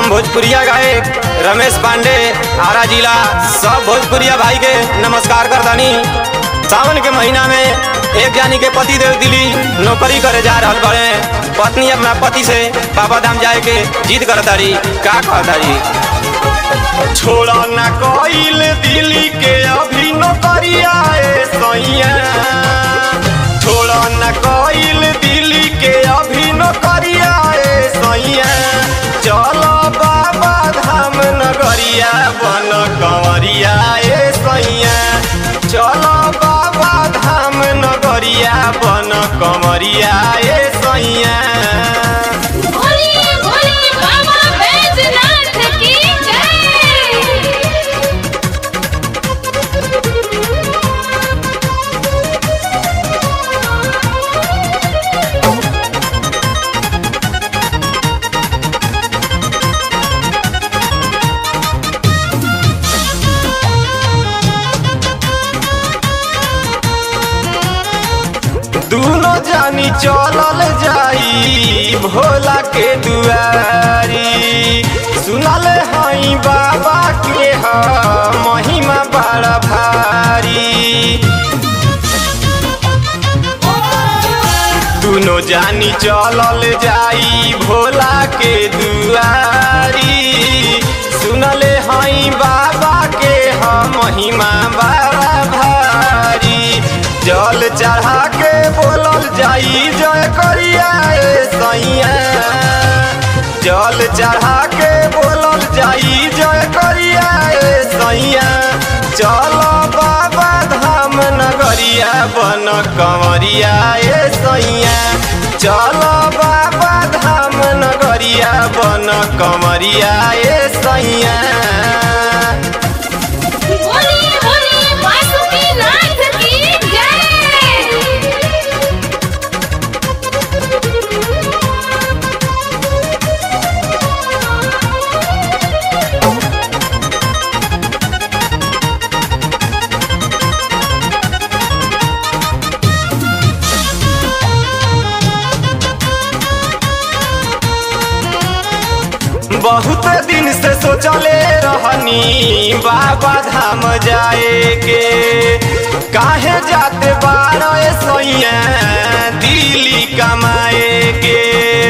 भोजपुरिया गायक रमेश पांडे आरा जिला सब भोजपुरिया भाई के नमस्कार करतानी सावन के महीना में एक जानी के पति देव दिली नौकरी करे जा रहल बड़े पत्नी अपना पति से बाबा धाम जाए के जिद करतारी का कहतारी छोड़ा ना कोइल दिल्ली के अभी नौकरिया ए सैया छोड़ा ना कोइल दिल्ली के अभी नौकरिया ए सैया चलो बाबा धाम नगरिया बन कंवरिया ए सैया चलो बाबा धाम नगरिया बन कंवरिया ए सैया बोलिए बोलिए बाबा बैजनाथ की जय दूनो जानी चलल जाई भोला के दुआरी सुनल हई बाबा के ह महिमा बड़ा भारी दूनो जानी चलल जाई भोला के दुआरी सुनले हई बाबा के ह महिमा बड़ा भारी जल चढ़ा के बोलल जाई जय करिया ए सैया जल चढ़ा के बोलल जाई जय करिया ए सैया चलो बाबा धाम नगरिया बन कंवरिया ए सैया चलो बाबा धाम नगरिया बन कंवरिया ए सैया बोलिए बोलिए वासुकीनाथ की जय बहुत दिन से सोचले रहनी बाबा धाम जाए के काहे जाते बारह सैया दिल्ली कमाए के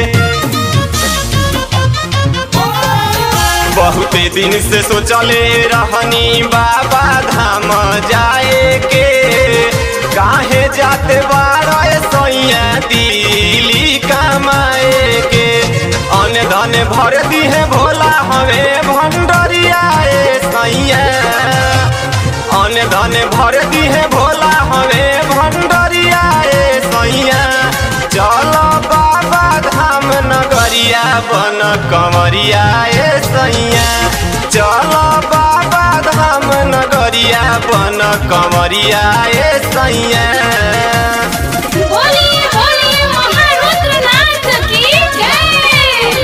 बहुत दिन से सोचले रहनी बाबा धाम जाए के काहे जाते बारह सैया दिल्ली कमाए के अन धन भर दी है भोला हवे भंडरिया ए सैया अन धन भर दी है भोला हवे भंडरिया ए सैया चलो बाबा धाम नगरिया बन कंवरिया ए सैया चलो बाबा धाम नगरिया बन कंवरिया ए सैया बोलिए बोलिए महारुद्रनाथ की जय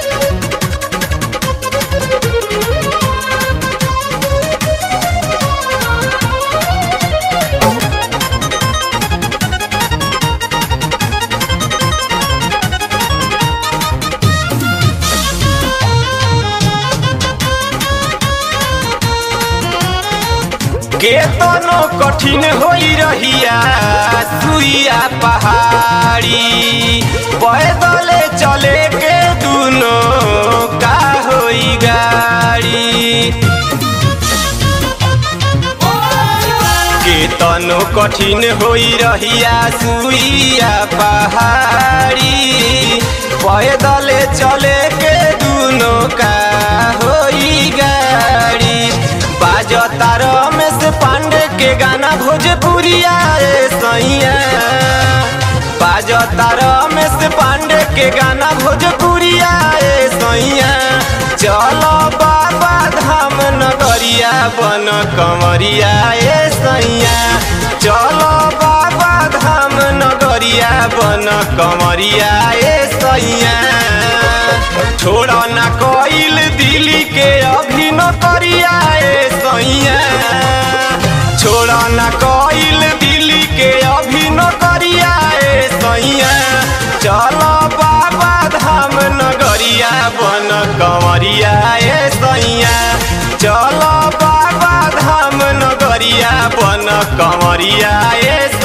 केतनो कठिन होई रहिया सुइया पहाड़ी पैदले चले के दुनो का होई गाड़ी केतनो कठिन होई रहिया सुइया पहाड़ी पैदले चले के दुनो का होई गाड़ी बाजता रमेश पांडे के गाना भोजपुरिया ए सैया बाजता रमेश पांडे के गाना भोजपुरिया ए सैया चलो बाबा धाम नगरिया बन कंवरिया ए सैया चलो बाबा धाम नगरिया बन कंवरिया ए सैया छोड़ा ना कोइल दिल्ली के अभी नौकरिया ए सैया छोड़ा ना कोइल दिल्ली के अभी नौकरिया ए सैया चलो बाबा धाम नगरिया बन कंवरिया ए सैया चल बाबा धाम नगरिया बन कंवरिया ए